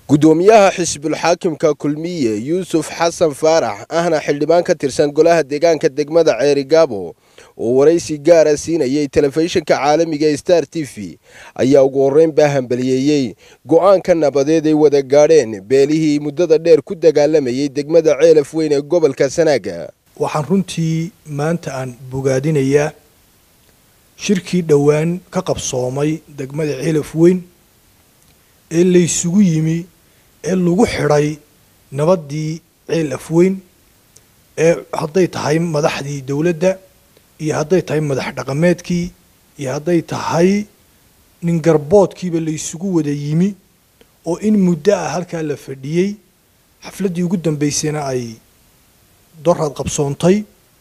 gudoomiyaha xisbulxaakimka kulmiye yuusuf xasan faarax ahna xildhibaan ka tirsan golaha deegaanka degmada ceerigaabo oo waraysi gaara siinayay telefishinka caalamiga ee star t v ayaa ugu horreyn baa hambaliyeeyey go-aanka nabadeed ay wada gaadheen beelihii muddada dheer ku dagaalamayay degmada ceelaf weyn ee gobolka sanaaga waxaan runtii maanta aan bogaadinayaa shirkii dhowaan ka qabsoomay degmada ceelaf weyn ee laysugu yimi ee lagu xidhay nabaddii ceel afweyn ee hadday tahay madaxdii dowladda iyo hadday tahay madax dhaqameedkii iyo hadday tahay nin garboodkiiba laysugu wada yimi oo in muddo ah halkaa la fadhiyey xafladdii ugu dambaysayna ay doraad qabsoontay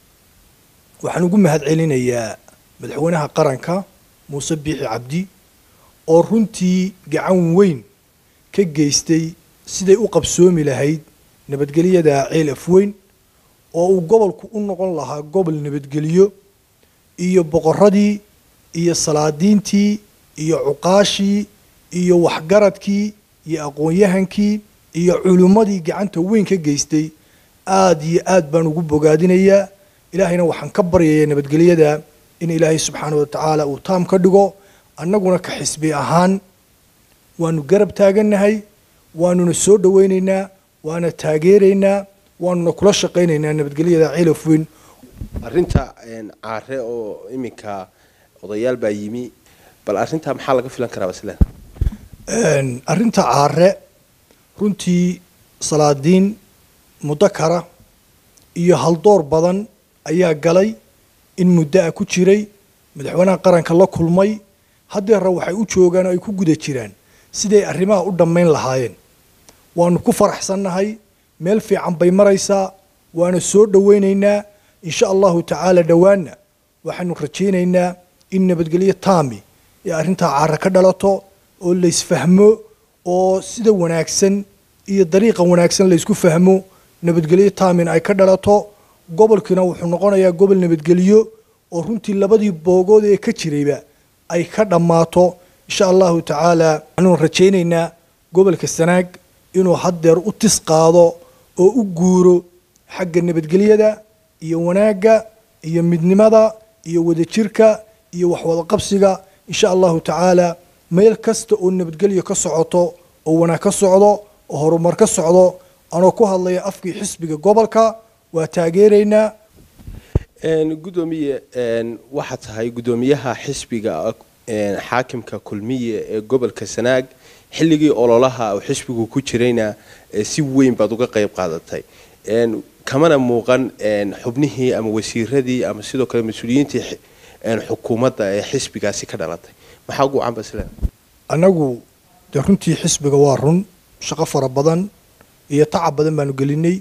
waxaan ugu mahad celinayaa madaxweynaha qaranka muuse biixi cabdi oo runtii gacan weyn ka geystay siday u qabsoomi lahayd nabadgelyada ceel afweyn oo uu gobolku u noqon lahaa gobol nabadgelyo iyo boqoradii iyo salaadiintii iyo cuqaashii iyo waxgaradkii iyo aqoon-yahankii iyo culimmadii gacanta weyn ka geystay aada iyo aad baan ugu bogaadinayaa ilaahayna waxaan ka baryayaa nabadgelyada in ilaahay subxaana wa tacaala uu taam ka dhigo annaguna ka xisbi ahaan waanu garab taagannahay waanuna soo dhowaynaynaa waana taageeraynaa waanuna kula shaqaynaynaa nabadgelyada ceelaf weyn arrinta caare oo iminka odayaal baa yimi bal arrintaa maxaa laga filan karaa baslen arrinta caare runtii salaadiin mudakara iyo haldoor badan ayaa galay in muddo ah ku jiray madaxweynaha qaranka la kulmay haddeera waxay u joogaan oo ay ku guda jiraan siday arrimaha u dhammayn lahaayeen waanu ku faraxsannahay meel fiican bay maraysaa waana soo dhowaynaynaa insha allahu tacaala dhowaanna waxaanu rajaynaynaa in nabadgelyo taami ee arrintaa caara ka dhalato oo laysfahmo oo sida wanaagsan iyo dariiqa wanaagsan laysku fahmo nabadgelyo taamin ay ka dhalato gobolkiina wuxuu noqonayaa gobol nabadgelyo oo runtii labadii boogood ee ka jirayba ay ka dhammaato insha allahu tacaala waxaanu rajaynaynaa gobolka sanaag inuu haddeer u tis qaado oo u guuro xagga nabadgelyada iyo wanaagga iyo midnimada iyo wadajirka iyo waxwada qabsiga insha allahu tacaala meel kasta oo nabadgelyo ka socoto oo wanaag ka socdo oo horumar ka socdo anoo ku hadlaya afkii xisbiga gobolka waa taageeraynaa gudoomiye waxaa tahay gudoomiyaha xisbiga xaakimka kulmiye ee gobolka sanaag xilligii ololaha uu xisbigu ku jirayna si weyn baad uga qayb qaadatay kamana muuqan xubnihii ama wasiiradii ama sidoo kale mas-uuliyiintii xukuumadda ee xisbigaasi ka dhalatay maxaa ugu wacan basle annagu dee runtii xisbiga waa run shaqo fara badan iyo tacab badan baanu gelinay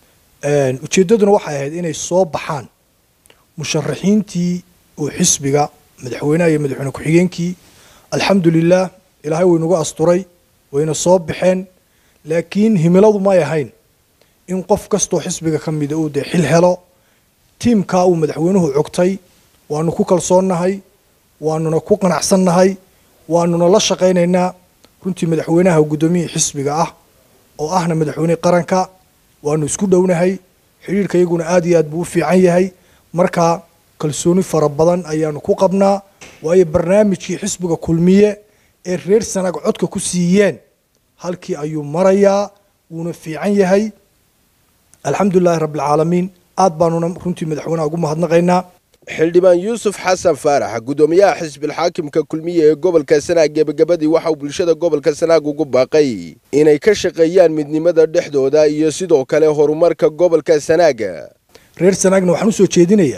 ujeeddaduna waxay ahayd inay soo baxaan musharaxiintii oo xisbiga madaxweynaha iyo madaxweyne ku-xigeenkii alxamdu lilah ilaahay waynuga asturay wayna soo baxeen laakiin himiladu may ahayn in qof kastoo xisbiga ka mida uu dee xil helo tiimkaa uu madaxweynuhu cogtay waanu ku kalsoonnahay waanuna ku qanacsannahay waanuna la shaqaynaynaa runtii madaxweynaha guddoomiyihii xisbiga ah oo ahna madaxweynihii qaranka waanu isku dhownahay xidhiirka iyaguna aad iyo aad buu u fiican yahay marka kalsooni fara badan ayaanu ku qabnaa waayo barnaamijkii xisbiga kulmiye ee reer sanaag codka ku siiyeen halkii ayuu marayaa wuuna fiican yahay alxamdulilahi rabbilcaalamiin aad baanuna runtii madaxweynaha ugu mahadnaqaynaa xildhibaan yuusuf xasan faarax gudoomiyaha xisbilxaakimka kulmiye ee gobolka sanaag gebagabadii waxauu bulshada gobolka sanaag ugu baaqay inay ka shaqeeyaan midnimada dhexdooda iyo sidoo kale horumarka gobolka sanaaga reer sanaagna waxaan usoo jeedinayaa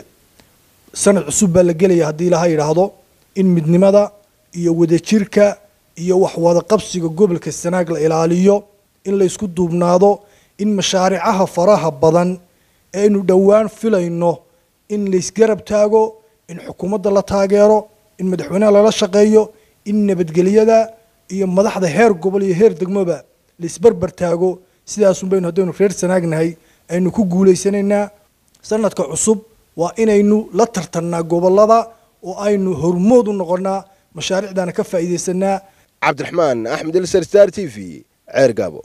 sanad cusub baa la gelaya haddii ilaha yidhaahdo in midnimada iyo wadajirka iyo waxwada qabsiga gobolka sanaag la ilaaliyo in laysku duubnaado in mashaaricaha faraha badan eaynu dhowaan filayno in laysgarab taago in xukuumadda la taageero in madaxweynaha lala shaqeeyo in nabadgelyada iyo madaxda heer gobol iyo heer degmoba laysbarbar taago sidaasun baynu haddaynu reer sanaagnahay aynu ku guulaysanaynaa sanadka cusub waa inaynu la tartannaa gobolada oo aynu hormood u noqonnaa mashaariicdaana ka faa'iidaysanaa cabdiraxmaan axmed elsar star t v ceer gaabo